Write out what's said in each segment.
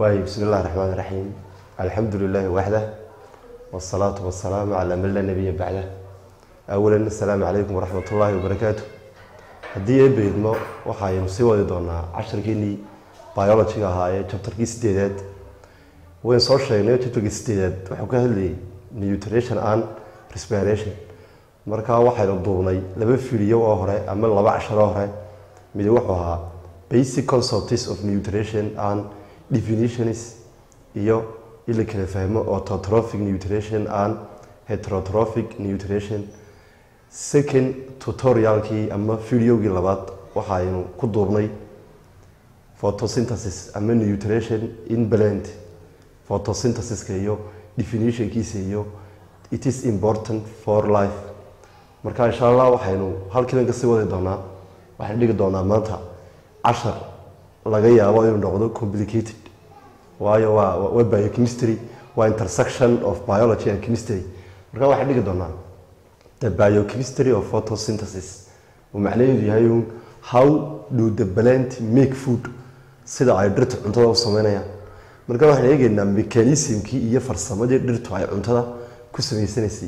waayo bismi illahi raxmaan raxiim alxamdu lilaahi waxdah wsalaatu wasalaamu calaa man laa nabiya bacdah awalan asalaamu calaykum waraxmat ullaahi wabarakaatu haddii eebeydmo waxaynu sii wadi doonaa casharkeenii biologiga ahaa ee jabtarkii sideedaad wayn soo sheegnay jabtarkii sideedaad wuxuu ka hadlayay nutrition and respiration markaa waxaynu duubnay laba fiidiyo oo hore ama laba casharo hore mid wuxuu ahaa basic concepts of nutrition and definitions iyo in la kala fahmo autotrophic nutrition and heterotrophic nutrition second tutorialkii ama videogii labaad waxaynu ku duubnay photosynthesis ama nutrition in blend photosynthesiska iyo definitionkiisa iyo it is important for life marka insha allah waxaynu halkiidan kasii wadi doonaa waxaynu dhigi doonaa maanta cashar laga yaabo inuu noqdo complicated waayo waa waa biochemistry waa intersection of biology and chemistry marka waxaan dhigi doonaa the biochemistry of photosynthesis uu macnaheedu yahay un how do the plant make food sida ay dhirta cuntada u sameynayaan marka waxaan eegeynaa mechanismkii iyo farsamadii dhirtu ay cuntada ku sameysanaysay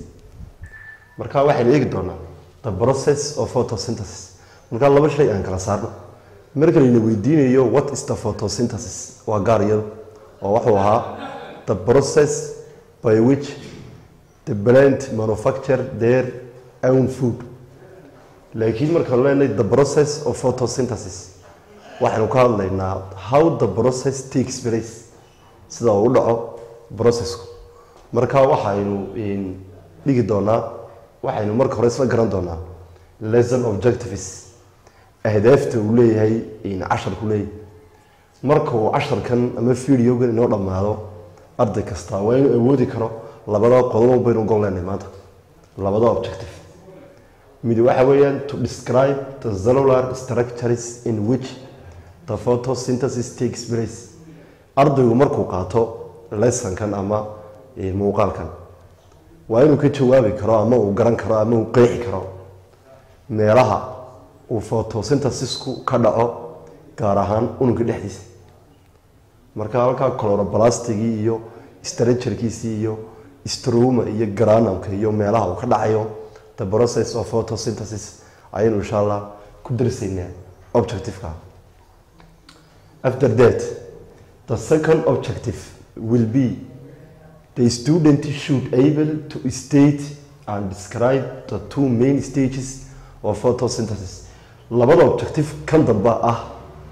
marka waxaynu eegi doonaa the process of photosynthesis marka laba shay aan kala saarno marka layna weydiinayo what is the photosynthesis waa gaar iyado oo wuxuu ahaa the process by which the plant manufacture their own food laakiin markaanu leenahay the process of photosynthesis waxaynu ka hadlaynaa how the process takes place sida uu u dhaco processku marka waxaynu dhigi doonaa waxaynu marka hore isla garan doonaa lesson objectives ahdaafta uu leeyahay casharku leeyahay marka uu casharkan ama videogan inoo dhammaado arday kasta waa inuu awoodi karo labada qodobo baynu gon leenahay maanta labada objective mid waxa weeyaan to describe the cellular structures in which the photosynthesis takes place ardaygu markuu qaato lessonkan ama muuqaalkan waa inuu ka jawaabi karo ama uu garan karo ama uu qeexi karo meelaha uu photosynthesisku ka dhaco gaar ahaan unugga dhexdiisa marka halkaa clorobalastigii iyo structurekiisii iyo stroma iyo granamka iyo meelaha uu ka dhacayo the process of photosynthesis ayaynu insha allah ku darsaynaa objectiveka after that the second objective will be the student should able to state and describe the two main stages of photosynthesis labada objective kan dambe ah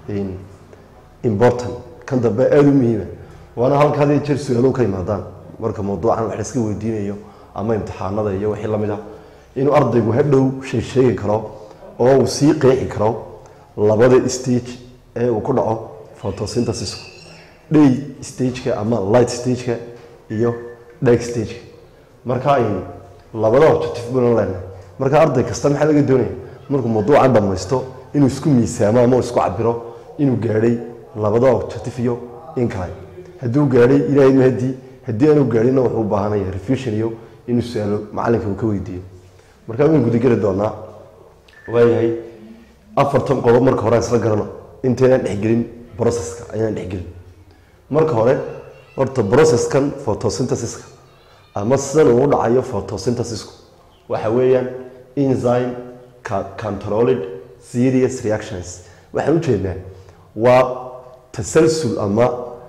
important kan dambe aada u muhiima waana halka had iyo jeer su-aalo ka yimaadaan marka mawduucan wax laiska weydiinayo ama imtixaanada iyo wixii lamid ah inuu ardaygu hadhow shay sheegi karo oo uu sii qeexi karo labada stage ee uu ku dhaco photosynthesisku day stageka ama light stageka iyo dark stageka marka labada objective bana leenahay marka arday kasta maxaa laga doonaya markuu mawduucan dhamaysto inuu isku miisaamo ama isku cabiro inuu gaadhay labada objective iyo in kale hadduu gaadhay ilaahay mahadii haddii aanu gaadhina wuxuu u baahanaya refusion iyo inuu su-aalo macalinka uu ka weydiiyo markaa waynu gudageli doonaa waayahay afartan qodob marka hore aan isla garano intaynaan dhexgelin processka ayaan dhexgelin marka hore horta processkan photosynthesiska ama sidan uu dhacayo photosynthesisku waxa weeyaan enzyme controlled serious reactions waxaan ujeednaa waa tasalsul ama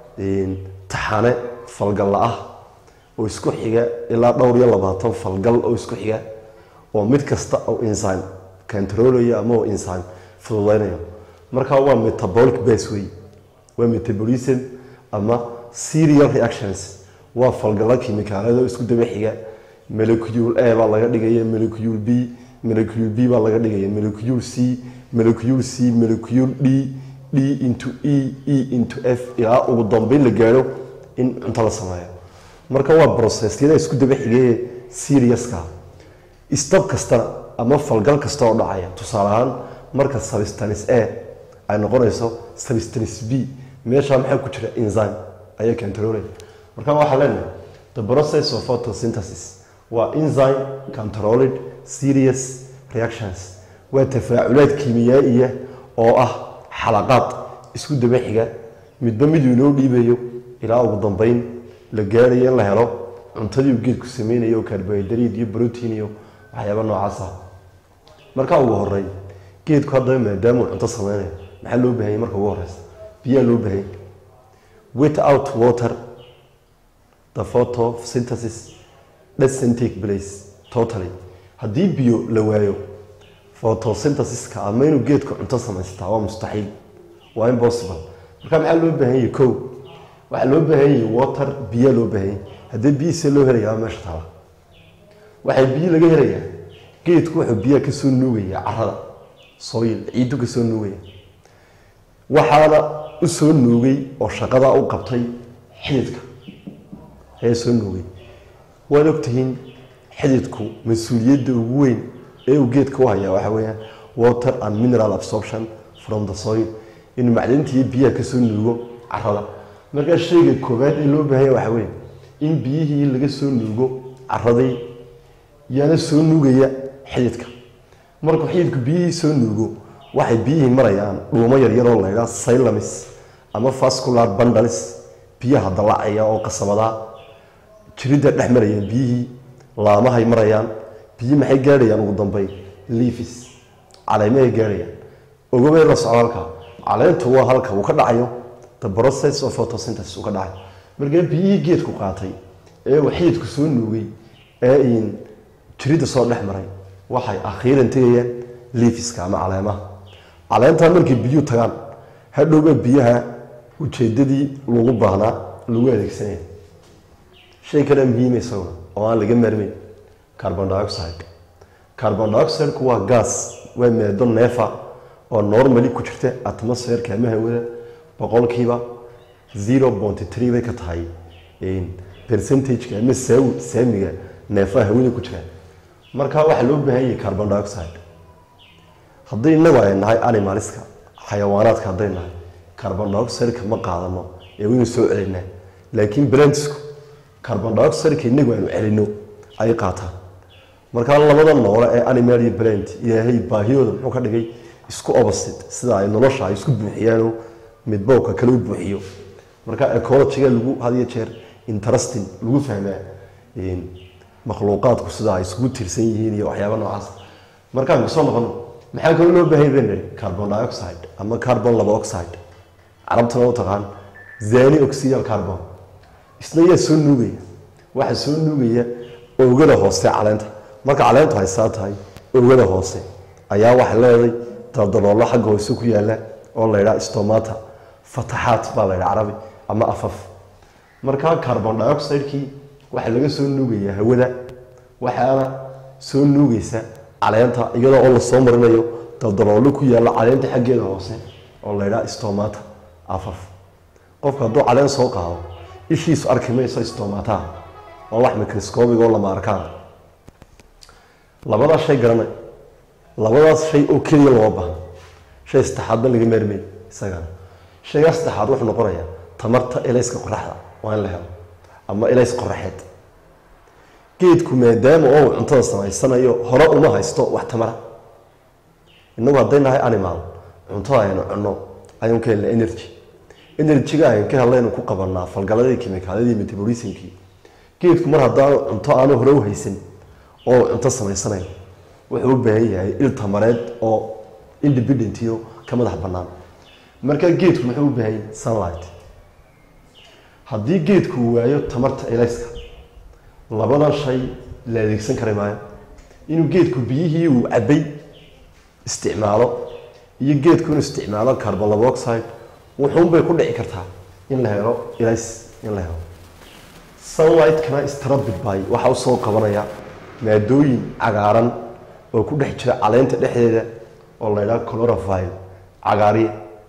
taxane falgalla ah oo isku xiga ilaa dhowr iyo labaatan falgal oo isku xiga oo mid kasta oo enzyme controlayo ama oo enzyme fududeynayo marka waa metabolic base way waa metabolism ama serial reactions waa falgalla kimikaalada oo isku daba xiga molecule a baa laga dhigaya molecule b molecule b baa laga dhigaya molecule c molecule c molecule d d into e e into f ilaa ugu dambeyn la gaadho in cunto la sameeyo marka waa processyada isku daba xigee seriouska stab kastana ama falgal kasta oo dhacaya tusaale ahaan marka substance a ay noqonayso substance b meeshaa maxaa ku jira enzyme ayaa controlaya marka waxaa leenahay the process of photosynthesis waa enzyme controlled serious reactions waa tafaaculaad kiimiyaa'iya oo ah xalaqaad isku daba xiga midba miduu inoo dhiibayo ilaa ugu dambeyn la gaarayo in la helo cuntadii uu geedku sameynayo oo carbohydrate iyo protein iyo waxyaaba noocaas ah markaa ugu horey geedku haddaba maadaamuu cunto sameynayo maxaa loo bahanyay marka ugu horeysa biyaa loo bahanyay without water the photosynthesis doesn't take place totally haddii biyo la waayo photosynthesiska ama inuu geedku cunto samaystaa waa mustaxiil waa impossible marka maxaa loo baahan yahay kow waxaa loo baahan yahay water biyaa loo baahan yahay haddii biyihiisa loo helayaa meesha taala waxay biyo laga helayaa geedku wuxuu biyaha kasoo nuugaya carada soil ciiddu kasoo nuugaya waxaana u soo nuugay oo shaqada u qabtay xididka ayaa soo nuugay waad ogtihiin xididku mas-uuliyadda ugu weyn ee uu geedka u hayaa waxaa weeyaan water and mineral absorption from the soil inuu macdintii biyaha kasoo nuugo carada markaa shayga koowaad ee loo baahanya waxaa weeye in biyihii laga soo nuugo caradii yaana soo nuugaya xididka markuu xididku biyihii soo nuugo waxay biyihii marayaan dhuumo yaryaroo laydhaa sylamis ama vascular bundles biyaha dallacaya oo qasabadaa jiridda dhex marayaan biyihii laamahay marayaan biyi maxay gaadhayaan ugu dambeyn leafis caleemahay gaadhayaan ogobay la socdo halkaa caleentu waa halka uu ka dhacayo the process of photosynthesis uu ka dhacayo markaa biyihii geedku qaatay ee uu xididku soo nuugay ee in jiridda soo dhex maray waxay akhiiran tegayaan leafiska ama caleemaha caleentaa markay biyuhu tagaan hadhowba biyaha ujeedadii lagu baahnaa lagu adeegsanaya shay kale muhiima isaguna oo aan laga maarmeyn carbon dioxide carbon dioxideku waa gas waa maado neefa oo normally ku jirta atmosferka ama hawada boqolkiiba zero point three bay ka tahay percentageka ama saawi saamiga neefaha hawada ku jira markaa waxaa loo baahan yahay carbon dioxide haddii innagu ay nahay animaliska xayawaanaadka hadday nahay carbon dioxideka ma qaadano ee waynu soo celinaa laakiin brandsku carbon dioxideka innagu aynu celino ay qaataan markaa labada noole ee animal iyo brand ilaahay baahiyooda muxuu ka dhigay isku opposite sida ay nolosha ay isku buuxiyaanoo midbowka kale u buuxiyo marka ecologiga lagu had iyo jeer interesting lagu fahmaa makhluuqaadku sida ay isugu tirsan yihiin iyo waxyaaba noocaas markaan kasoo noqono maxaa kaloo loo baahan yahay carbon dioxide ama carbon laba oxide carabtana u taqaan zani oxidal carbon isna yaa soo nuugaya waxaa soo nuugaya oogada hoose caleenta marka caleentu haysaa tahay oogada hoose ayaa waxay leedahay daldaloolo xagga hoose ku yaala oo la ydhaa stomata fataxaat baa la ydhaa carabi ama afaf markaa carbon dioxidekii waxaa laga soo nuugayaa hawada waxaana soo nuugaysa caleenta iyadoo oo lasoo marinayo daldaloolo ku yaalla caleenta xaggeeda hoose oo la ydhaa stomata afaf qofka hadduu caleen soo qaado ishiisu arki mayso stomataha waa wax microscopic oo lama arkaan labadaas shay garanay labadaas shay oo keliya loo baahno shay saddexaadba laga maarmay isagana shaygaa saddexaad wuxuu noqonayaa tamarta elayska qoraxda waa in la helo ama elays qoraxeed geedku maadaama oo uu cuntada samaysanayo hore uma haysto wax tamara innagu hadday nahay animal cuntada aynu cunno aynu ka helna energy energyga aynu ka hellaynu ku qabanaa falgaladii kimikaaladii metabolismkii geedku mar haddaanu cunto aanu hore u haysan oo uu cunto samaysanayo wuxuu u baahan yahay il tamareed oo independent iyo ka madax bannaan markaa geedku muxuu u baahan yahay sunlight haddii geedku uu waayo tamarta elayska labadan shay la adeegsan kari maayo inuu geedku biyihii uu cabbay isticmaalo iyo geedku inuu isticmaalo carbon laboxide wuxuunbay ku dhici kartaa in la helo elays in la helo sunlightkana strabid by waxaa usoo qabanaya maadooyin cagaaran oo ku dhex jira caleynta dhexdeeda oo la ydhaha colorovile cagaariye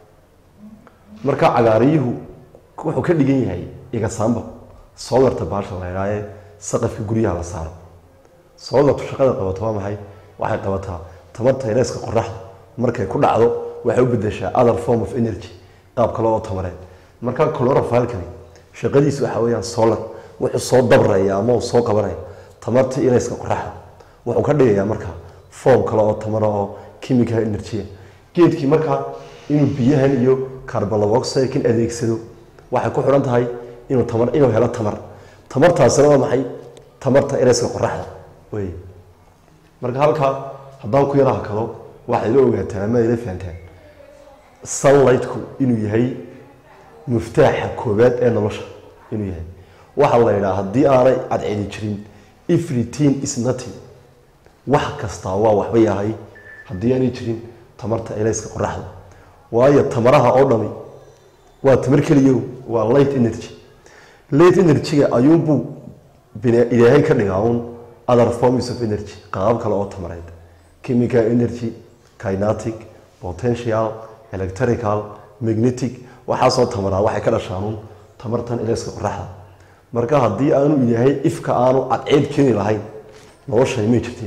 marka cagaariyuhu wuxuu ka dhigan yahay igasaamba soolarta baasha la ydhaha ee saqafka guryaha la saaro soolartu shaqada qabato waa maxay waxay qabataa tamarta elayska qoraxda markay ku dhacdo waxay u bedeshaa other form of energy qaab kale oo tamareed marka colorovile-kani shaqadiisu waxa weeyaan solar wuxuu soo dabraya ama uu soo qabanaya tamarta elayska qoraxda wuxuu ka dhigayaa marka form kale oo tamaro oo chemical energy geedkii markaa inuu biyahan iyo carbon laboxide-kan adeegsado waxay ku xidhan tahay inuu tamar inuu helo tamar tamartaasina waa maxay tamarta ereyska qoraxda wey marka halkaa haddaan ku yara hakado waxay la ogaataan ama ayla fahantaan sunlightku inuu yahay muftaaxa koowaad ee nolosha inuu yahay waxaa la yidhaha haddii aanay cadceedi jirin everything is nothing wax kastaa waa waxba yahay haddii aanay jirin tamarta elayska qoraxda waayo tamaraha oo dhami waa tamar keliyo waa light energy light energy-ga ayuunbuu bina- ilaahay ka dhigaa un other forms of energy qaab kale oo tamareed chemical energy kinetic potential electrical magnetic waxaasoo tamaraa waxay ka dhashaan un tamartan elayska qoraxda marka haddii aanu ilaahay ifka aanu cadceed keeni lahayn noloshay may jirtiin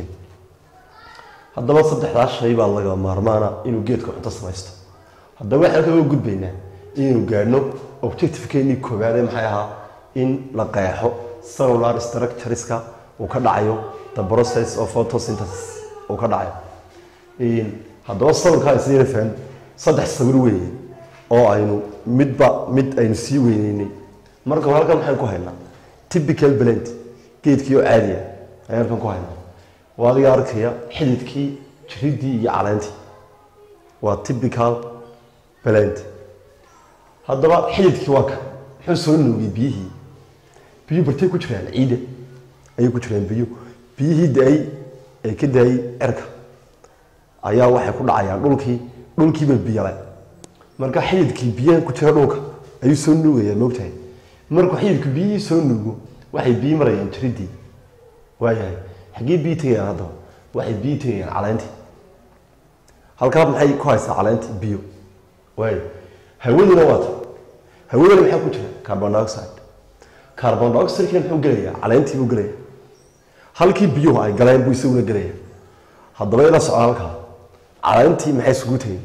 haddaba saddexdaas shay baa laga maarmaana inuu geedka cunto samaysto haddaba waxaan kaga gudbaynaa inaynu gaadhno objectivekeenii koowaad ee maxay ahaa in la qeexo cellular structureska uu ka dhacayo the process of photosynthesis uu ka dhacayo Een, haddaba sawirkaa isla faham saddex sawir weeye oo aynu midba mid aynu sii weyneynay marka hore halkan maxaynu ku haynaa typical blend geedkii oo caadiya ayaan halkan ku haynaa waa adiga arkaya xididkii jiridii iyo caleentii waa typical blend haddaba xididkii waa kan muxuu soo nuugay biyihii biyuhu bartay ku jiraan ciida ayay ku jiraan biyo biyihii da-ay ee ka daayay cerka ayaa waxay ku dhacayaan dhulkii dhulkiiba biyale marka xididkii biyaha ku jira dhulka ayuu soo nuugayaa moogtahay markuu xididku biyihii soo nuugo waxay biyi marayaan jiridii waayahay xaggee biyi tegayaan haddaba waxay biyi tegayaan caleentii halkaa maxay ku haysaa caleentii biyo waayo hawaduna waa ta hawadana maxaa ku jira carbon dioxide carbon dioxidekina muxuu gelayaa caleentii buu gelayaa halkii biyuhu ay galeen buu isaguna gelaya haddaba ila socda halkaa caleentii maxay isugu tegeen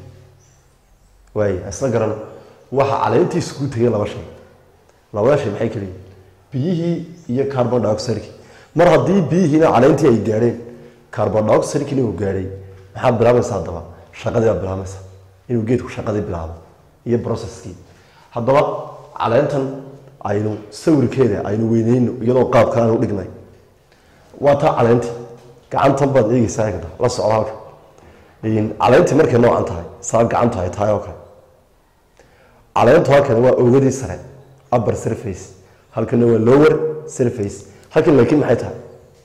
waay isla garan waxa caleentii isugu tegay laba shay labada shay maxay keliyiin biyihii iyo carbon dioxidekii mar haddii biyihiina caleentii ay gaadheen carbon dioxidekina uu gaadhay maxaa bilaabaysa haddaba shaqadii baa bilaabaysa inuu geedku shaqadii bilaabo iyo processkii haddaba caleentan aynu sawirkeeda aynu weyneyno iyadoo qaabka aanu dhignay waa taa caleentii gacantan baad eegeysaa eegda la socda halka caleentii markay noocan tahay saa gacantu ay tahay oo kale caleentu halkan waa ogadii sare upper surface halkana waa lower surface halkan laakiin maxay tahay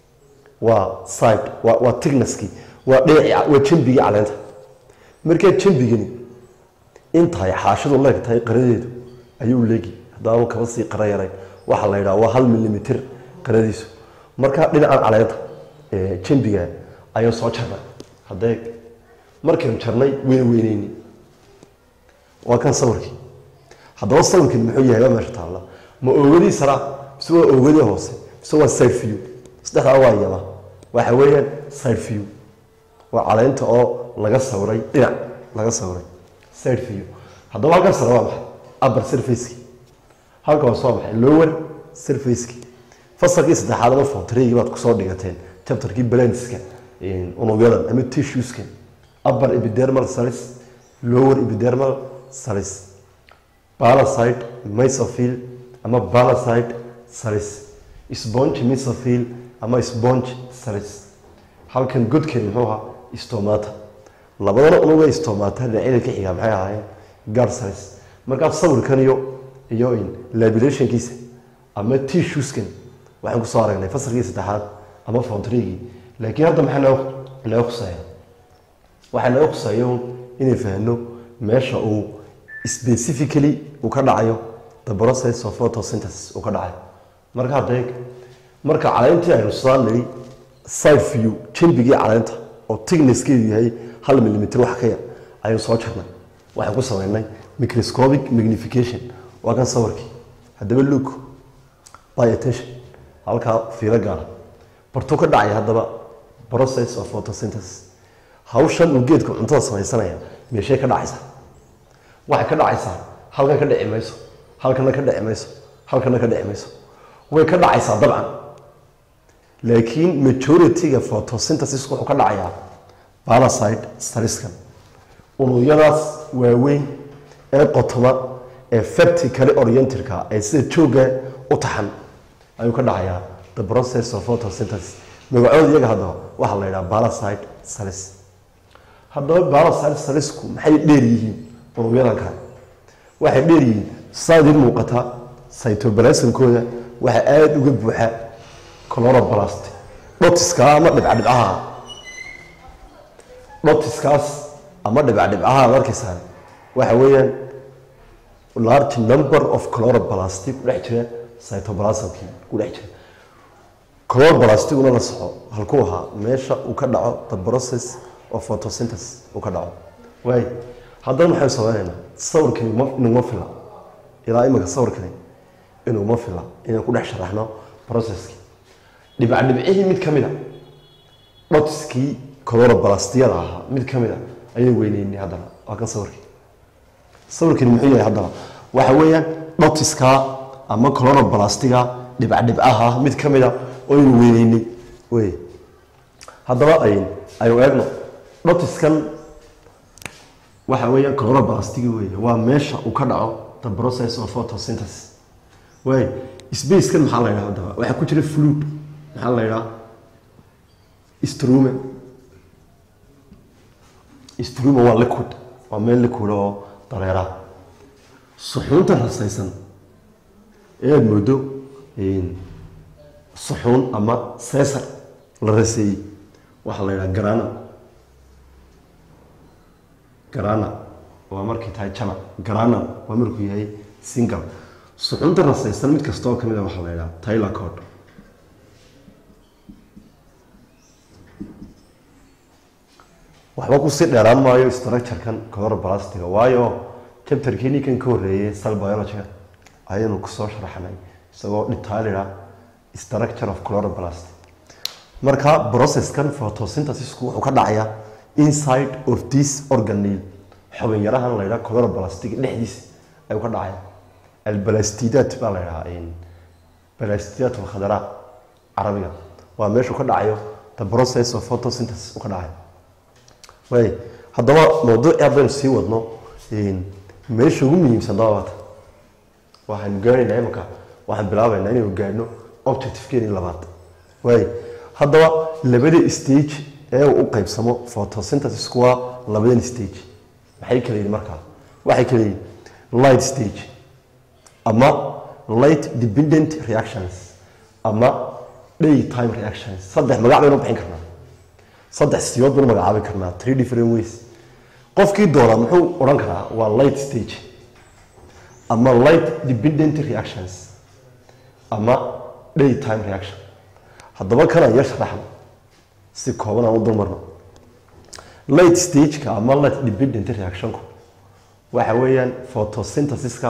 waa side waa waa thicknesskii waa dhinacii waa jambigii caleenta markaa jambigani intahay xaashidu leeg tahay qaradeedu ayuu leegi haddaanu kaba sii qara yarayn waxaa la yidhaha waa hal milimitir qaradiisu markaa dhinacan caleenta ee jambiga ayaan soo jarnay haddee markaynu jarnay weyna weyneyni waa kan sawirkii haddaba sawirkani muxuu yahay waa meesha taalla ma oogadii saraa mise waa oogadii hoose mise waa side view saddexdaa waa yaba waxa weeyaan side view waa caleynta oo laga sawiray dhinac laga sawiray side view haddaba halkan sare waa maxay upper surfacekii halka hoose waa maxay lower surfacekii fasalkii saddexaad ama fontareygii baad kusoo dhigateen chapterkii balanska unugyadan ama tissueska upper epidermal cells lower epidermal cells parasite mesophil ama parasite cells sponge mesophil ama sponge cells halkan godkeen muxuu ahaa stomata labadana unuga stomata dhinacyada ka xiga maxay ahaayeen guard cells markaa sawirkan iyo iyo labelationkiisa ama tissueskan waxaan kusoo aragnay fasalkii saddexaad ama fountrygii laakiin hadda maxaa noo naga khuseeya waxaa naga khuseeya un inay fahno meesha uu specifically uu ka dhacayo the process of photosynthesis uu ka dhacayo marka hadda eeg marka caleentii aynu soo nidhi side view jambigii caleenta oo thicknesskeedu yahay hal millimeter wax ka yar aynu soo jarnay waxaan ku sameynay microscopic magnification waa kan sawirkii haddaba look by attention halkaa fiilo gaara bartuu ka dhacaya haddaba process of photosynthesis hawshan uu geedku cuntada samaysanaya meeshee ka dhacaysaa waxay ka dhacaysaa halkan ka dhici mayso halkana ka dhici mayso halkana ka dhici mayso way ka dhacaysaa dabcan laakiin majority-ga photosynthesis wuxuu ka dhacayaa parasite saliskan unugyadaas waaweyn ee qotoma ee vertically orientedka ee sida jooga u taxan ayuu ka dhacayaa the process of photosynthesis magacooda iyaga haddaba waxaa la yidhaha parasite cells haddaba parasite cellsku maxay dheer yihiin unugyadan kale waxay dheer yihiin saa idiin muuqata cytoplasmkooda waxaa aada uga buuxa chloroplast dhotiska ama dhibcadhibcaha dhotiskaas ama dhibcadhibcaha ad arkaysaan waxa weeyaan large number of chloroplast ku dhex jira cytoplasmkii ku dhex jira chloroplastguna la soco halkuu ahaa meesha uu ka dhaco the process of photosynthesis uu ka dhaco waay haddana maxaynu sameynaynaa sawirkani ma inuma fila ilaa imika sawirkani inuma fila inaan ku dhex sharaxno processkii dhibcadhibcihii mid ka mid a dhotiskii chloroplastiyada ahaa mid ka mid a ayaan weyneynay haddana waa kan sawirkii sawirkani muxuu yahay haddana waxa weeyaan dhotiska ama chloroplastiga dhibcadhibcaha mid ka mid a oo aynu weyneynay wey haddaba ayn aynu eegno dhotiskan waxa weeyaan chloroplastigi wey waa meesha uu ka dhaco the process of photosynthesis way spacekan maxaa la yidhaha haddaba waxaa ku jira fluid maxaa la yidhaha strume strume waa liquid waa meel liquid oo dareera suxuunta rasaysan ee aada moodo suxuun ama seesar la raseeyey waxaa la yidhaha garana garana waa markay tahay jamac garana waa markuu yahay single suxuunta rasaysan mid kasta oo ka mid a waxaa la yidhaha tyler code waxba kusii dheeraan maayo structurekan chloroplastiga waayo chapterkeenii kan ka horreeyey cell biologyga ayaynu kusoo sharaxnay isagoo detailida structure of chloroplast marka processkan photosynthesisku wuxuu ka dhacayaa inside of this organelle xubin yarahan la yidhaha chloroplastiga dhexdiisa ayuu ka dhacaya albalastidaat baa la yidhahaa balastidaat alkhadara carabiga waa meeshuu ka dhacayo the process of photosynthesis uu ka dhacayo way haddaba mawduuci haddaynu sii wadno meesha ugu muhiimsan dabaata waxaanu gaaraynaa imanka waxaan bilaabaynaa inaynu gaadhno objectivekeeni labaad way haddaba labada stage ee uu u qaybsamo photosynthesisku waa labadan stage maxay kala yihin markaa waxay kala yihin light stage ama light dependent reactions ama day time reactions saddex magac baynu bixin karnaa saddex siyood baynu magacaabi karnaa three different ways qofkii doonaa muxuu odhan karaa waa light stage ama light dependent reactions ama day time reaction haddaba kanaan yar sharaxno si kooban aan u dulmarno light stageka ama light dependent reactionku waxa weeyaan photosynthesiska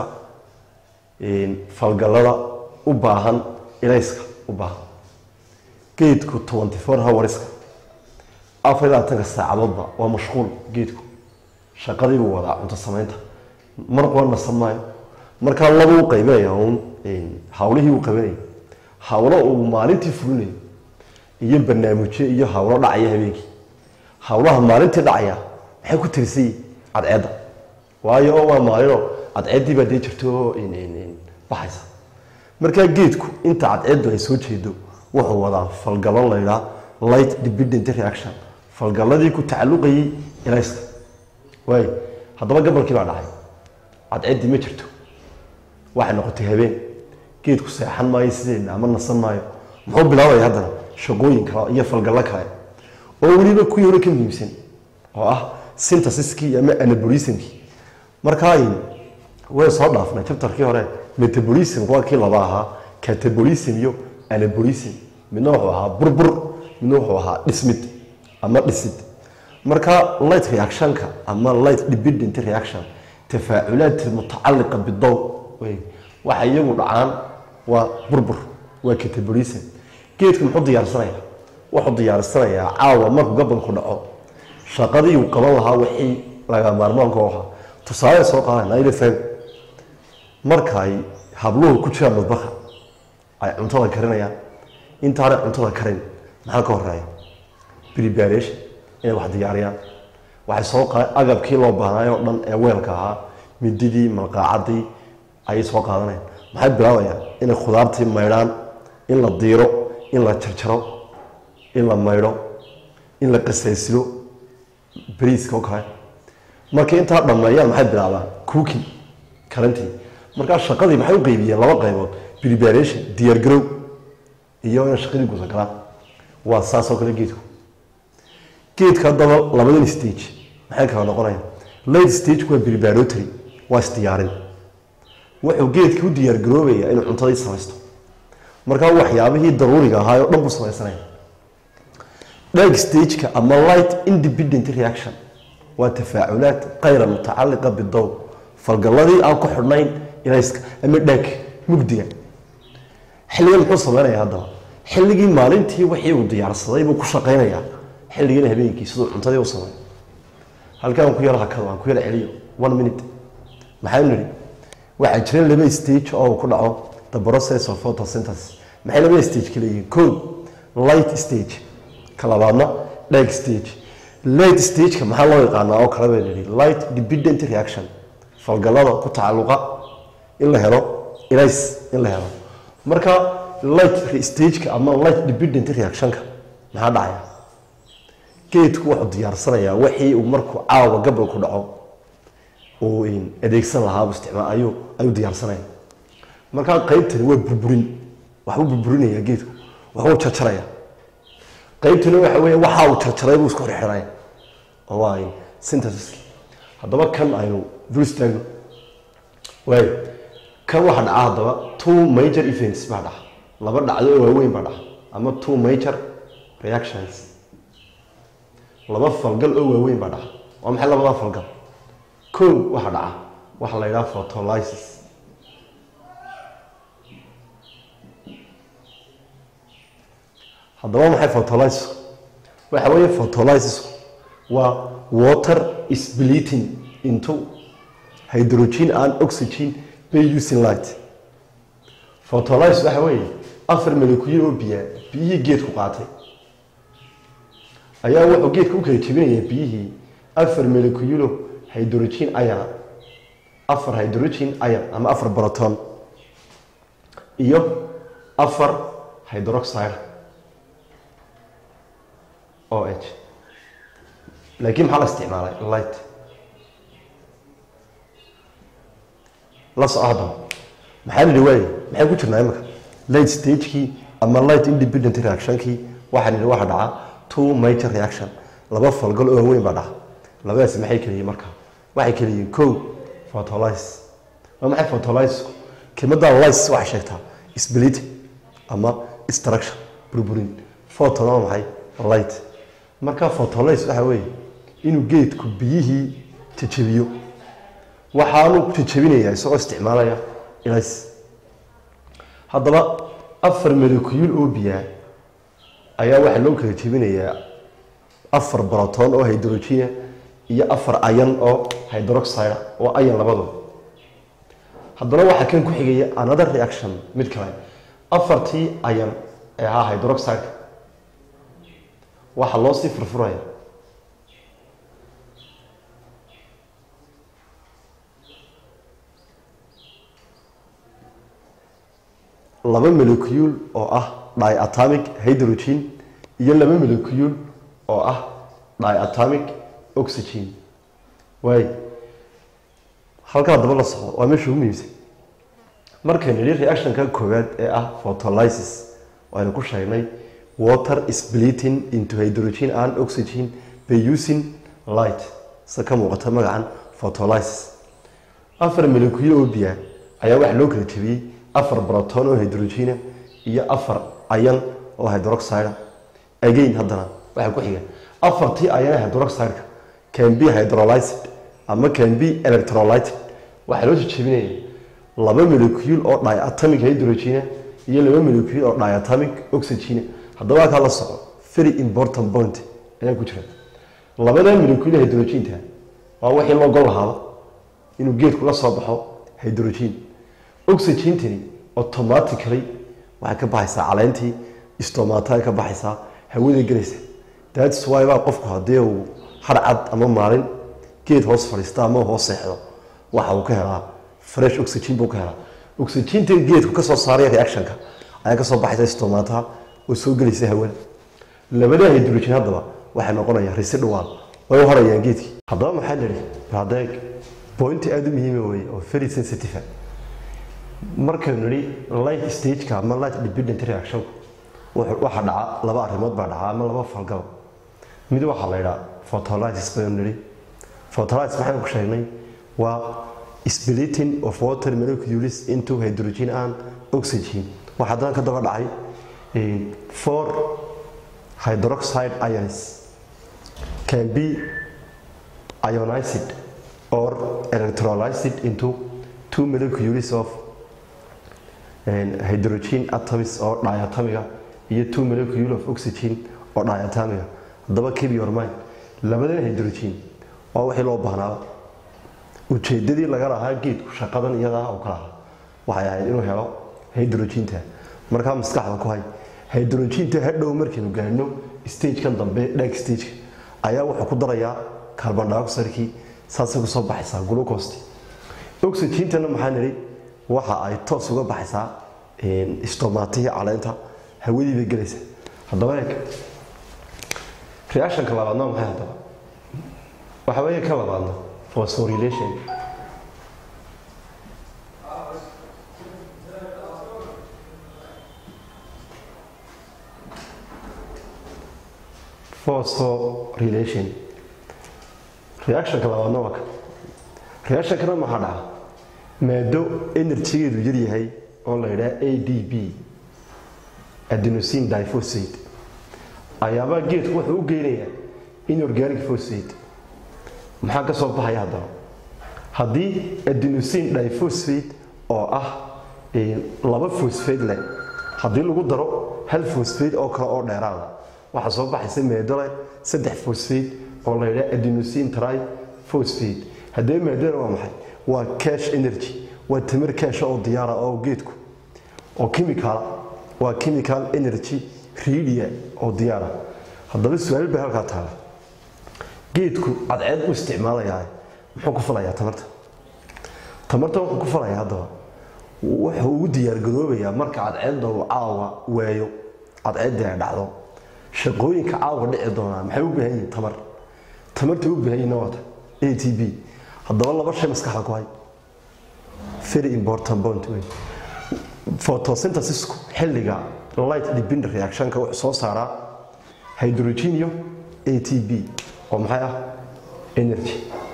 falgalada u baahan ilayska u baahan geedku twenty four hourska afar iyo labaatanka saacadoodba waa mashquul geedku shaqadii buu wadaa cunto samaynta mar qura nasan maayo markaa laba u qaybinaya uun hawlihii uu qabanayay hawlo uu maalintii fulinayo iyo barnaamijyo iyo hawlo dhacaya habeenkii hawlaha maalintii dhacaya maxay ku tirisay cadceedda waayo oo waa maalinoo cadceeddii baa dee jirto oo baxaysa markaa geedku inta cadceeddu ay soo jeedo wuxuu wadaa falgallo laydhaa light dependent reaction falgalladii ku tacalluqayay ilayska waay haddaba gabalkii baa dhacay cadceeddii ma jirto waxay noqotay habeen geedku seexan maayo sideedna ama nasan maayo muxuu bilaabaya haddana shaqooyin kale iyo falgallo kale oo weliba kuwii hore ka muhiimsan oo ah synthesiskii ama anabolismkii markaa way soo dhaafnay chapterkii hore metabolism waa kii laba ahaa catabolism iyo anabolism midna wuxuu ahaa burbur midna wuxuu ahaa dhismid ama dhisid marka light reactionka ama light dependent reaction tafaaculaat mutacaliqa bidow waxa iyagu dhacaan waa burbur waa catabolism geedku muxuu diyaarsanayaa wuxuu diyaarsanayaa caawa markuu gabalku dhaco shaqadii uu qaban lahaa wixii laga maarmaanka u ahaa tusaale soo qaadana ilfam marka ay habluhu ku jiraan madbaha ay cuntada karinayaan intaanay cuntada karin maxaa ka horeeya preparation inay wax diyaariyaan waxay soo qa agabkii loo baahnaayo o dhan ee weelka ahaa mididii malqaacadii ayay soo qaadanayaan maxay bilaabayaan inay khudaartii maydhaan in la diiro in la jarjaro in la maydho in la qasaysilo bariiska oo kale markay intaa dhammeeyaan maxay bilaabaan cooking karantii markaa shaqadii maxay u qeybiyeen laba qaybood preparation diyaargarow iyo inay shaqadii guda galaan waa saas oo kale geedku geedka haddaba labadan stage maxay kala noqonayaan late stage waa preparatory waa isdiyaarin wuxuu geedkii u diyaargaroobayaa inuu cuntadii samaysto markaa waxyaabihii daruuriga ahaa oo dhan buu samaysanaya dhag stageka ama light independent reaction waa tafaaculaad kayra mutacaliqa bidow falgalladii aan ku xidhnayn ilayska ama dhaag mugdiga xilligan muxuu sameynaya haddaba xilligii maalintii wixii uu diyaarsaday buu ku shaqaynayaa xilligana habeenkii siduu cuntadii u sameeyo halkaan ku yar hakado aan ku yar celiyo one minute maxaynu nidhi waxaa jira laba stage oo uu ku dhaco the process of photosynthesis maxay laba stage ka leeyihiin ko light stage ka labaadna dhag stage light stageka maxaa loo yaqaanaa oo kale baynu nidhi light dependent reaction falgallada ku tacalluqa in la helo ilays in la helo marka light stageka ama light dependent reactionka maxaa dhacaya geedku wuxuu diyaarsanayaa wixii uu markuu caawa gabal ku dhaco uu adeegsan lahaa isticmaal ayuu ayuu diyaarsanaya markaa qaybtani waa burburin waxbuu burburinaya geedku waxbuu jarjaraya qaybtani waxa weeye waxa uu jarjaray buu isku xirxiraya oo waa synthesiski haddaba kan aynu dul istaagno waayo kan waxaa dhaca haddaba two major events baa dhaca laba dhacdo oo waaweyn baa dhaca ama two major reactions laba falgal oo waaweyn baa dhaca waa maxay labadaa falgal ko waxaa dhaca waxaa la yidhaha photolysis haddaba maxay photolysis waxa weeye photolysis waa water splitting into hydrogen and oxygen by using light photolysis waxa weeye afar molecule oo biyaa biyihii geedku qaatay ayaa wuxuu geedka u kala jebinayaa biyihii afar moleculo hydrogen ion afar hydrogen ion ama afar proton iyo afar hydroxide o h laakiin maxaa la isticmaalay light la soco haddaba maxaa la yihi waaye maxay ku jirnaa imika light stagekii ama light independent reactionkii waxaa la yihi waxa dhaca two major reaction laba falgal oo waaweyn baa dhaca labadaasi maxay kala yihiin markaa waxay kala yihiin ko photolysis waa maxay photolysisku kelmadda lys waxay sheegtaa splitting ama struction burburin photon waa maxay light marka photolysis waxa weeye inuu geedku biyihii jajabiyo waxaanu jajabinayaa isagoo isticmaalaya ilays haddaba afar molecule oo biyaa ayaa waxaa loo kala jebinayaa afar broton oo hydrogena iyo afar ayan oo hydroxide oo ayan labadooda haddana waxaa kan ku xigaya another reaction mid kale afartii ayan ee ahaa hydroxide waxaa loo sii furfuraya laba molecule oo ah diatomic hydrogen iyo laba molecule oo ah diatomic oxygen waay halkaa daba la soco waa meesha ugu muhiimsan markaynu nidhi reactionka koowaad ee ah photolysis waynu ku sheegnay water splitting into hydrogen and oxygen by using light sida ka muuqata magacan photolysis afar molecule oo biyaa ayaa waxaa loo kala jebiyey afar broton oo hydrogena iyo afar ayan oo hydroxide again haddana waxaa ku xiga afartii ayana hydroxideka can be hydrolyzed ama can be electrolyted waxaa loo jejebinaya laba molecule oo diatomic hydrogena iyo laba molecule oo diatomic oxygena haddaba halkaa la soco very important point ayaa ku jira labada molecule hydrogenta waa wixii loo gol lahaaba inuu geedku la soo baxo hydrogen oxygentani automatically waxay ka baxaysaa caleentii stomata ka baxaysaa hawaday gelaysa thats why baa qofku haddii uu harcad ama maalin geed hoos fadhiista ama hoos seexdo waxa uu ka helaa fresh oxygen buu ka helaa oxygentan geedku ka soo saaraya reactionka ayaa ka soo baxaysa stomataha oo soo gelaysa hawada labada hydrogen haddaba waxay noqonayaan residual way u harayaan geedkii haddaba maxaa la yidhi hadeeg point aada u muhiima weeye oo very sensitive markaynu nidhi light stageka ama light dependent reactionku waxa dhaca laba arrimood baa dhaca ama laba falgaba mid waxaa la yidhaa photolysis baynu nidhi photolysis maxaynu ku sheegnay waa splitting of water molecules into hydrogen and oxygen waxaa haddana ka daba dhacay four hydroxide ions can be ionized or electrolyzed into two molecules of hydrogen atoms oo diatomiga iyo two molecule of oxygen oo diatomiga haddaba keep your mind labadan hydrogen waa wixii loo baahnaaba ujeedadii laga lahaa geedku shaqadan iyadaa oo kala waxay ahayd inuu helo hydroginta markaa maskaxda ku hay hydroginta hadhow markaynu gaadhno stagekan dambe dhag stageka ayaa wuxuu ku darayaa carbon dioxidekii saasay kusoo baxaysaa glucosti oxygentana maxaa nidhi waxa ay toos uga baxaysaa stomatihii caleenta hawadii bay gelaysaa haddaba eeg reactionka labaadna maxay haddaba waxa weeye ka labaadna phosphorylation phosphorylation reactionka labaadna waa ka reactionkana maxaa dhaca maado enerjigeedu yaryahay oo la yidhaha a d b adenosine diphosphate ayaabaa geedku wuxuu u geynayaa inorganic phosphate maxaa ka soo baxaya haddaba haddii adenosine diphosphate oo ah laba phosphate leh haddii lagu daro hal phosphate oo kale oo dheeraada waxaa soo baxaysa maado leh saddex phosphate oo la yidhaha adenosine triphosphate haddee maadana waa maxay waa cash energy waa tamar cash oo diyaara oo geedku oo chemical waa chemical energy redia oo diyaara haddaba su-aal bay halkaa taala geedku cadceed u isticmaalayaa muxuu ku falayaa tamarta tamarta wuxuu ku falayaa haddaba wuxuu ugu diyaargaroobayaa marka cadceedda uu caawa waayo cadceeddii ay dhacdo shaqooyinka caawa dhici doonaa maxay u baahan yihiin tamar tamarta u baahan yihiin waata a t b haddaba laba shay maskaxda ku hay very important point wey photosynthesisku xilliga light dependent reactionka wuxuu soo saaraa hydrogen iyo a t b oo maxay ah energy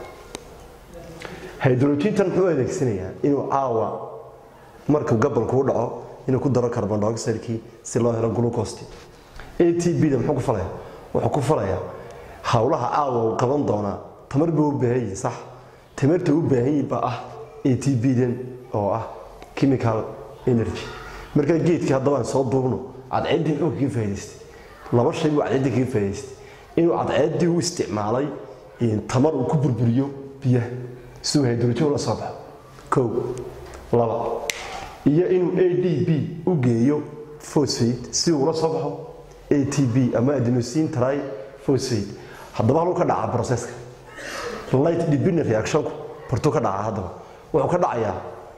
hydrogentan muxuu adeegsanayaa inuu caawa markuu gabalku u dhaco inuu ku daro carbon dioxidekii si loo helo glucosti a t b da muxuu ku falaya wuxuu ku falayaa howlaha caawa uu qaban doonaa tamar buu u baahan yihin sax tamarta u baahan yihin baa ah a t b dan oo ah chemical energy markaa geedkii haddaba aan soo duubno cadceeddii muxuu kaga faa'idaystay laba shay buu cadceeddii kaga faa'idaystay inuu cadceeddii u isticmaalay tamar uu ku burburiyo biyaha siduu hydrogen la soo baxo kow laba iyo inuu a d b u geeyo phosphate si uu la soo baxo a t b ama adenosine triphosphate haddaba haluu ka dhacaa processka light dependent reactionku bartuu ka dhacaa haddaba wuxuu ka dhacayaa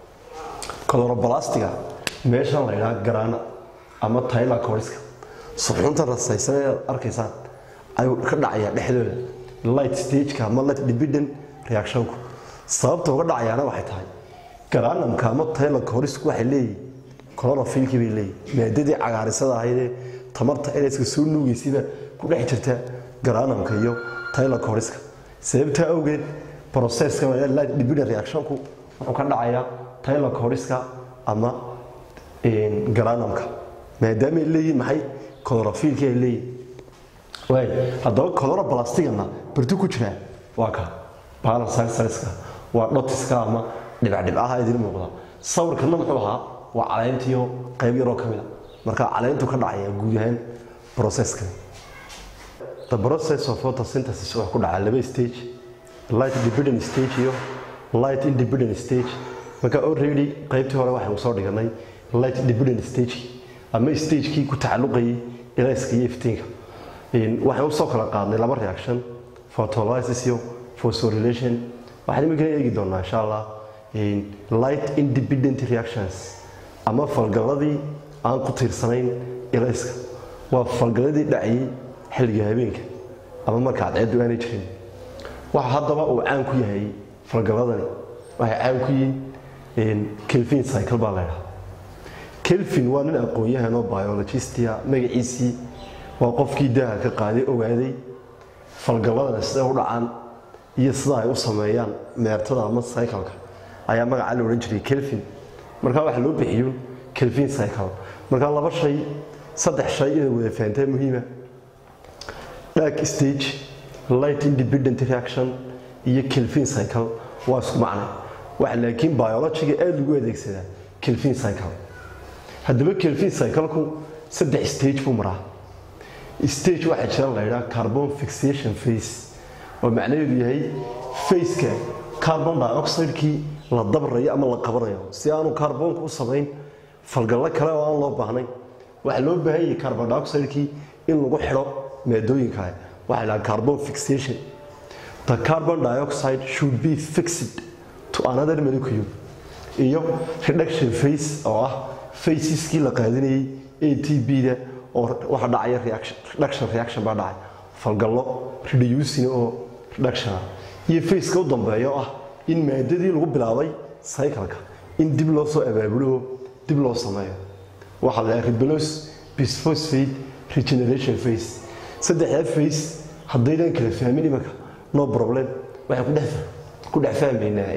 colorbalastiga meeshan la yidhaha garaana ama tayla coriska suxuunta rasaysan ee arkaysaan ayuu ka dhacayaa dhexdooda light stageka ama light dependent reactionku sababta uga dhacayaana waxay tahay garaanamka ama tayla corisku waxay leeyihin chlorophylkii bay leeyihin maadadii cagaarisada ahaydee tamarta eliska soo nuugaysiba ku dhex jirta garaanamka iyo tayla coriska sababtaa awgeed processka light dependent reactionku wuxuu ka dhacayaa tayla coriska ama garaanamka maadaama ay leeyihin maxay chlorophylkii ay leeyihin waay haddaba chloroplastiganna bartu ku jiraa waa ka balansaxariska waa dhotiska ama dhibcdhibcaha idin muuqda sawirkana muxuu ahaa waa caleyntiyo qayb yaroo ka mid a marka caleentu ka dhacaya guud ahaan processka the process of photosynthesis wuxuu ku dhacaa laba stage light dependent stage iyo light independent stage marka already qaybtii hore waxaynu soo dhiganay light dependent stage ama stagekii ku tacalluqayay ilayska iyo iftiinka waxaan usoo kala qaadnay laba reaction photolysis iyo phosphorylation waxaan imikana eegi doonaa insha allah light independent reactions ama falgalladii aan ku tiirsanayn ilayska waa falgalladii dhacayay xilliga habeenka ama marka cadceeddu aanay jirin waxa haddaba uu caan ku yahay falgalladani waxay caan ku yihiin kelvin cycle baa laydhaha kelvin waa nin aqoon-yahan oo biologistia magaciisii waa qofkii daaha ka qaaday ogaaday falgalladana siday u dhacaan iyo sida ay u sameeyaan meertada ama cycleka ayaa magacaa la odhan jiray kelvin markaa waxa loo bixiyo kelvin cycle markaa laba shay saddex shay inay wada fahantaa muhiima dark stage light independent reaction iyo kelvin cycle waa isku macnay waxa laakiin biologiga aada lagu adeegsadaa kelvin cycle haddaba kelvin cycleku saddex stage buu maraa stage waxaa jira la ydhaha carbon fixation face oo macnaheedu yahay faceka carbon dioxidekii la dabrayo ama la qabanayo si aanu carbonka u samayn falgallo kale oo aan loo baahnayn waxaa loo baahan yahay carbon dioxidekii in lagu xidho maadooyin kale waxaa lahaa carbon fixation the carbon dioxide should be fixed to another molecule iyo reduction face oo ah faceskii la qaadinayay a t b-da oo waxa dhacaya reduction reaction baa dhacay falgallo reducing oo reduction ah iyo faceka u dambeeya oo ah in maadadii lagu bilaabay cycleka in dib loo soo abaabulo dib loo sameeyo waxaa la dhaha rebelos bisphosphate regeneration face saddexdaa face haddaydan kala fahmin imanka no problem waxaan kudhex ku dhex fahmaynaa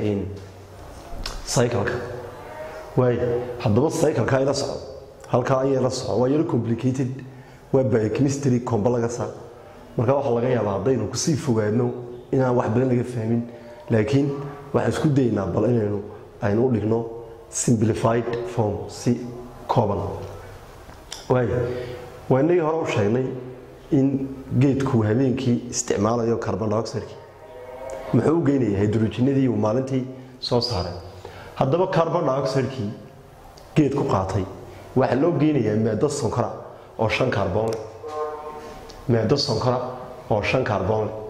cycleka waay haddaba cycleka ila soco halkaa ayay la soco waa yaro complicated waa biochemistry comba laga saa marka waxaa laga yaabaa haddaynu kusii fogaadno inaan wax badan laga fahmin laakiin waxaan isku daynaa bal inaynu aynu u dhigno simplified form si kooban waay waa inagii hore u sheegnay in geedku habeenkii isticmaalayo carbon dioxideki muxuu u geynaya hydrogenadii uu maalintii soo saaray haddaba carbon dioxidekii geed ku qaatay waxaa loo geynayaa maado sonkora oo shan kaarboon leh maado sonkora oo shan kaarboon leh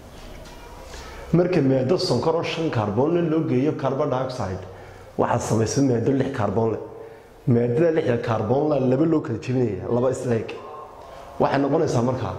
marka maado sonkor oo shan kaarboonle loo geeyo carbon dioxide waxaa samaysa maado lix kaarboon leh maadada lixda kaarboonla laba loo kala jebinaya laba isleeg waxay noqonaysaa markaa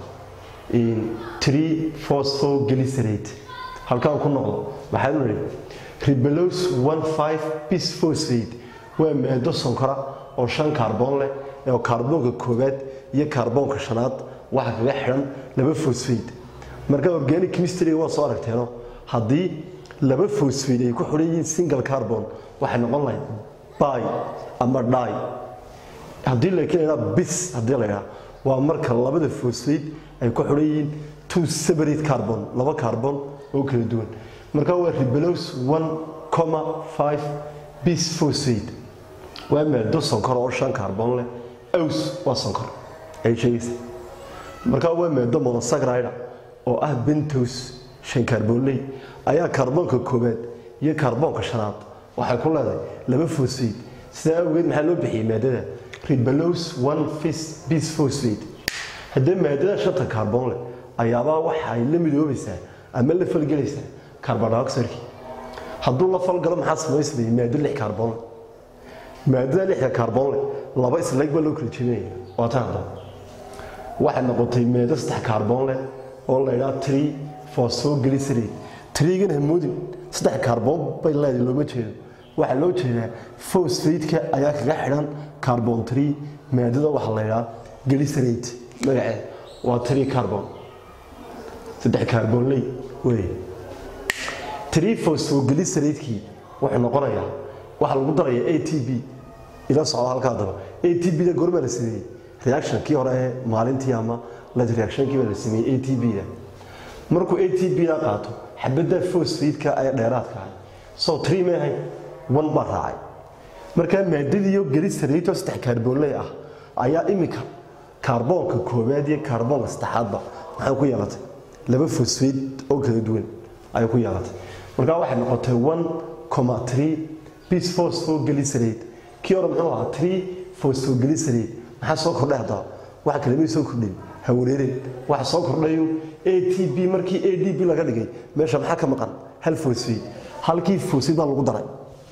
tree phosphoglycerate halkaan ku noqdo maxaanu nidhi ribelos one five bisphosphate waa maado sonkora oo shan kaarboon leh oo kaarboonka koowaad iyo kaarboonka shanaad waxa kaga xidhan laba phosphate marka organic chemistry waa soo aragteeno haddii laba phosphate ay ku xidhan yihiin single carbon waxay noqon lahayd by ama dhi haddii laakiin la bis haddii la ydhaha waa marka labada phosphate ay ku xidhan yihiin two separate carbon laba carbon oo kala duwan marka waa ribelos one comma five bis phosphate waa maado sonkor oo shan kaarboon leh aws waa sonkor ay sheegaysa markaa waa maado monosacrida oo ah bentos shan kaarboonley ayaa kaarboonka koowaad iyo kaarboonka shanaad waxay ku leedahay laba phosphate sidaa awgeed maxaa loo bixiyey maadada ribelos one bis phosphate haddee maadada shanta kaarboon leh ayaabaa waxay la midoobaysaa ama la falgelaysaa carbon dioxidekii hadduu la falgalo maxaa samaysmaya maado lix kaarboon leh maadada lixda kaarboon leh laba isleeg baa loo kala jebinaya waa tan haddaba waxay noqotay maado saddex kaarboon leh oo la ydhaha tree phosphoglycerate trigan hamoodin saddex kaarboon bay leedahay looma jeedo waxaa loo jeedaa phosphate-ka ayaa kaga xidhan carbon tree maadada waxaa la ydhaha glycerate magaceeda waa tree carbon saddex kaarboonley wey tree phosphoglycerate-kii wuxuu noqonayaa waxaa lagu daraya a t b ila socdo halkaa daba a t b da gorbaa la sameeyey reactionkii hore ee maalintii ama light reactionkii baa la sameeyey a t b da markuu a t b da qaato xabadda phosphate-ka ee dheeraadka ahay so tree may ahayn one baa raacay markaa maadadiiyo glycerate oo saddex kaarboonley ah ayaa imika kaarboonka koowaad iyo kaarboonka saddexaadba maxay ku yeelatay laba phosphate oo kala duwan ayay ku yeelatay markaa waxay noqotay one comma three bis phosphoglycerate kii hore muxuu ahaa three phosphoglycerate maxaa soo kordhay haddaba waxa kale may soo kordhin ha wareereen waxa soo kordhayo a t b markii a d b laga dhigay meesha maxaa ka maqan hal phosphate halkii phosphate baa lagu daray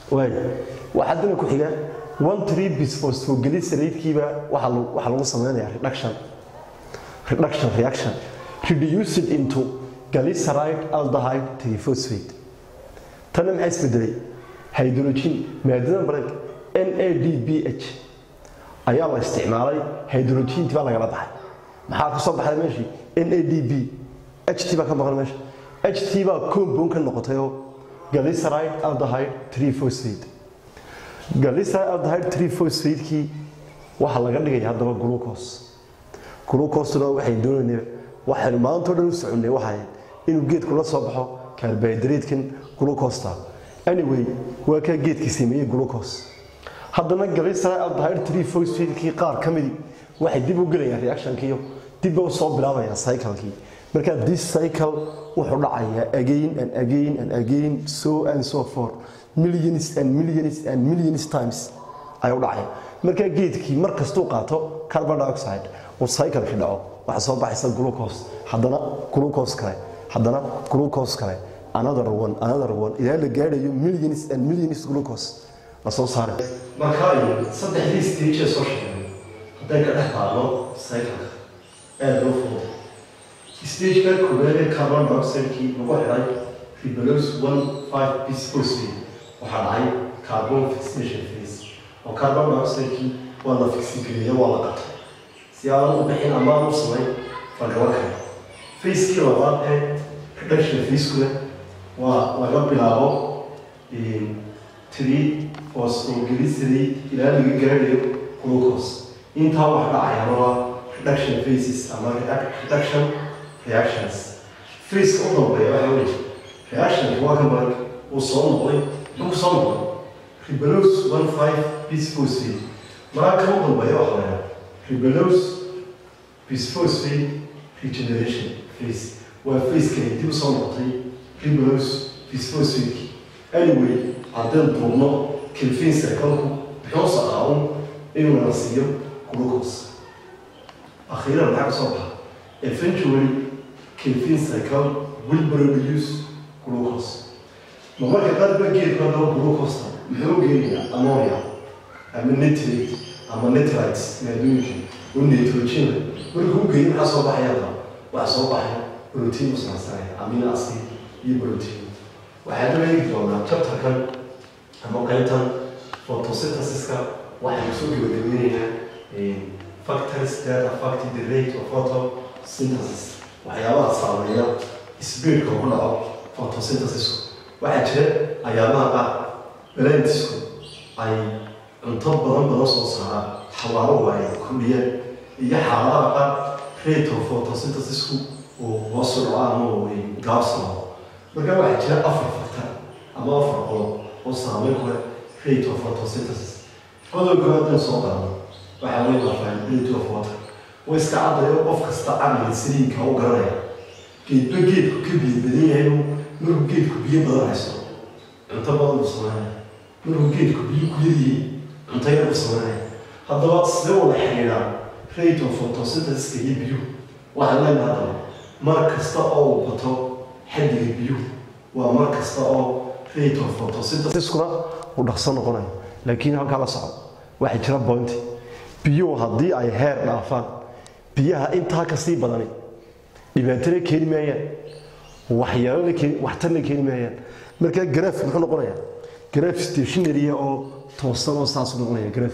waay waxaa haddana ku xiga one three bisphosphoglyceratekiiba waxaa lagu- waxaa lagu sameynayaa reduction reduction reaction reduced into glyceride aldehyde triphosphate tanna maxaa isbedelay hydrogen maadada baranka NADPH ayaa la isticmaalay hydrogentii baa lagala baxay maxaa ka soo baxday meeshii NADP HT baa ka maqan meesha HT baa compound ka noqotay oo glyceride aldehyde triphosphate glyceride aldehyde triphosphate-kii waxaa laga dhigaya haddaba glucose glucose-na waxay doonaynaa waxaynu maanta oo dhan u soconnay waxay inuu geedku la soo baxo carbohydrate-kan glucose-ta anyway waa kaa geedkii sameeyey glucose haddana glyceride aldehyde triphosphate-kii qaar ka midi waxay dib u gelayaan reaction-kiiyo dib u soo bilaabayaan cycle-kii marka this cycle wuxuu dhacayaa again and again and again so and so forth millions and millions and millions times ayuu dhacaya marka geedkii mar kastuu qaato carbon dioxide uu cycle-ki dhaco waxaa soo baxaysa glucose haddana glucose kale haddana glucose kale another one another one ilaa la gaadhayo millions and millions glucose la soo saaray marka ay saddexdii stage ee soo sheegay hadday ka dhex taalo cycle-ka aad loo fudud stageka koowaad ee carbon dioxide-kii lagu xidhay ribulose one five bisphosphate waxaa dhacay carbon fixation phase oo carbon dioxide-kii waa la fixingareeya waa la qatay si aan u bixin ama aan u samayn fargabo kale phase-kii labaad ee reduction phase-kuna waa laga bilaabo three phosphoglycerate ilaa laga gaadhayo glucose intaa wax dhacayana waa reduction phases ama reac- reduction reactions phaseka u dambeeya waxa weeye reactionka waa ka marag uu soo noqday muxuu soo noqday ribulose one five bisphosphate maraa ka u dambeeya waxa la yidhaha ribulose bisphosphate regeneration phase waa phaseka dib u soo noqotay ribulose bisphosphate anyway haddaan duubno kelvin cycle-ku muxuu saqaawun inuu na siiyo glucose akhiiran maxaa ka soo baxa eventually kelvin cycle will produce glucose ma marka qaar ba geedku haddaba glucose muxuu u geenayaa ammonia ama nitrate ama nitrites maadooyinka oo nitrogen markuu u geeyo maxaa soo baxaya haddaba waxaa soo baxaya protein usnaasanaya amino acid iyo protein waxaan u eegi doonaa chapterkan ama qaybtan photosynthesiska waxaynu soo gabagabeynaynaa factors that affect the rate of photosynthesis waxyaabaha saameeya speedka ugu dhaco photosynthesisku waxaa jira ayaamaha qaar balantisku ay cunto badan badan soo saaraan xawaaro ay kordhiyaan iyo xaaladaha qaar rate of photosynthesisku uu hoos u dhaco ama uu gaabsano marka waxaa jira afar factor ama afar qodob oo saameyn ku leh rate of photosynthesis qodobka haddaan soo qaadno waxaa weeye availability of water way iska caddayo qof kasta caqliga saliinka u garanaya geedba geedku ka biyo badan yahay inuu markuu geedku biyo badan haysto cunto badan buu sameynaya markuu geedku biyo ku yaryihiin cunto yar buu sameynaya haddaba sidee wada xidhiidhaa rate of photosynthesiska iyo biyuhu waxaan leenahay haddaba mar kasta oo uu bato xaddiga biyuhu waa mar kasta oo rate of photosynthesiskuna uu dhaqso noqonayo laakiin halkaa la soco waxaa jira bointi biyuhu haddii ay heer dhaafaan biyaha intaa ka sii badani dhibaatana keeni maayaan waxyaalana keeni waxtarna keeni maayaan markaa garaaf muxuu noqonayaa garaaf stationarya oo toosan oo saasuu noqonaya garaaf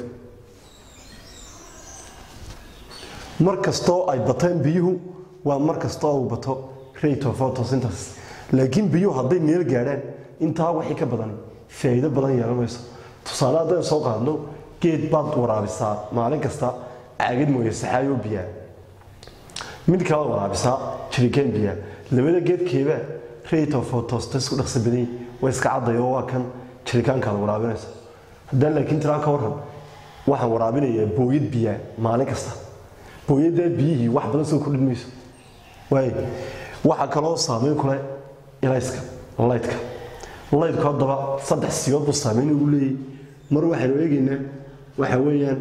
mar kastoo ay bataan biyuhu waa mar kasta oo uu bato rate of photosynthesis laakiin biyuhu hadday meel gaadhaan intaa wixii ka badan faa'iido badan yeelan mayso tusaale haddaan soo qaadno geed baad waraabisaa maalin kasta caagad mooye saxaayoo biyaa mid kale waraabisaa jirikaan biyaa labada geedkeeba rate of photosynthesis ku dhaqsa badan waa iska caddayo waa kan jirikaankaad waraabinaysa haddaan laakiin tiraan ka warran waxaan waraabinayaa booyad biyaa maalin kasta booyaddaa biyihii wax badan soo kordhin mayso waay waxaa kaloo saameyn kule ilayska laydka laydku haddaba saddex siyood buu saameyn ugu leeyahy mar waxaynu eegaynaa waxa weeyaan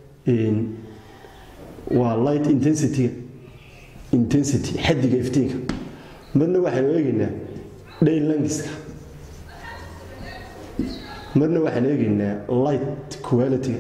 waa light intensityga intensity xaddiga iftiinka marna waxaynu eegaynaa day langiska marna waxaan eegaynaa light quality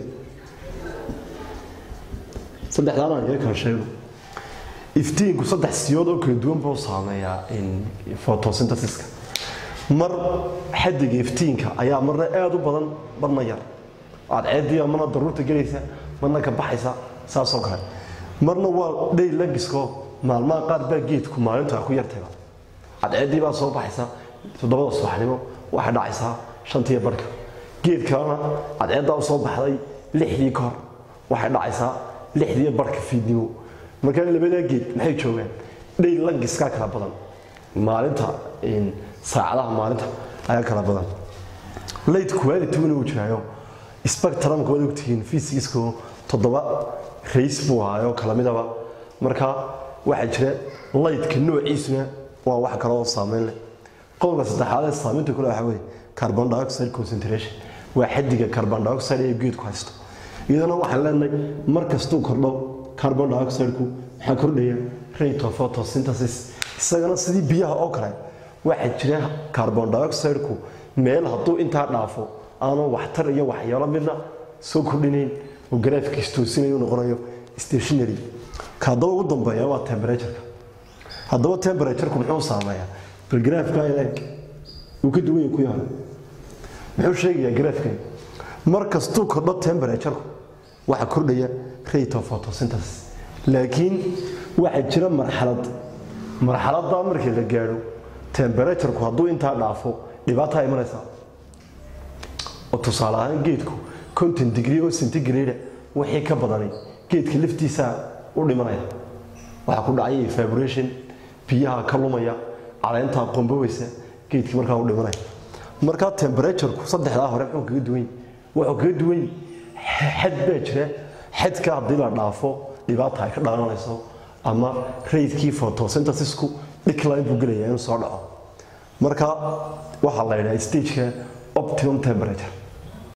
saddexdaana aan iga kala sheego iftiinku saddex siyood oo kala duwan buu saameeyaa photosynthesiska mar xadiga iftiinka ayaa marna aada u badan marna yar cadceediya marna daruurta gelaysa marna ka baxaysa saasoo kale marna waa dhey lagisko maalmaha qaar baa geedku maalinta ku yartayba cadceedii baa soo baxaysa toddobada subaxnimo waxay dhacaysaa shantiya barhka geed kalena cadceeddaa u soo baxday lixdii ka hor waxay dhacaysaa lixdii barhka fiidnimo markaa labadaa geed maxay joogaan dhey lagiskaa kala badan maalinta saacadaha maalinta ayaa kala badan late quality wana uu jiraayo spectrumka waad ogtihiin physicsku toddoba rays buu ahaayo kala midaba marka waxaa jira lightka noociisuna waa wax kale oo saameyn leh qodobka saddexaad ee saameynta kule waxaa weeye carbon dioxide concentration waa xadiga carbon dioxide ee geedku haysto iyadana waxaan leenahay mar kastuu kordho carbon dioxideku maxaa kordhaya rate of photosynthesis isagana sidii biyaha oo kale waxaa jira carbon dioxideku meel hadduu intaa dhaafo aanu waxtar iyo waxyaalo midna soo kordhinayn oo garaafkiis toosinayo noqonayo stationary ka haddaba ugu dambeeya waa temperatureka haddaba temperatureku muxuu saameeyaa bal garaafka ileeg uu ka duwan yahay ku yahay muxuu sheegayaa garaafkan mar kastuu kordho temperatureku waxaa kordhaya rate of photosynthesis laakiin waxaa jira marxalad marxaladdaa markii la gaadho temperatureku hadduu intaa dhaafo dhibaataa imanaysaa oo tusaale ahaan geedku conton degree oo centigrade wixii ka badanay geedka laftiisaa u dhimanaya waxaa ku dhacaya evaporation biyaha ka lumaya caleentaa qomboweysa geedkii markaa u dhimanaya markaa temperatureku saddexdaa hore muxuu kaga duwan wuxuu kaga duwan xad baa jira xadka haddii la dhaafo dhibaata ay ka dhalanayso ama raydkii photosynthesisku decline buu gelaya inuu soo dhaco marka waxaa la yidhaha stageka optimum temperature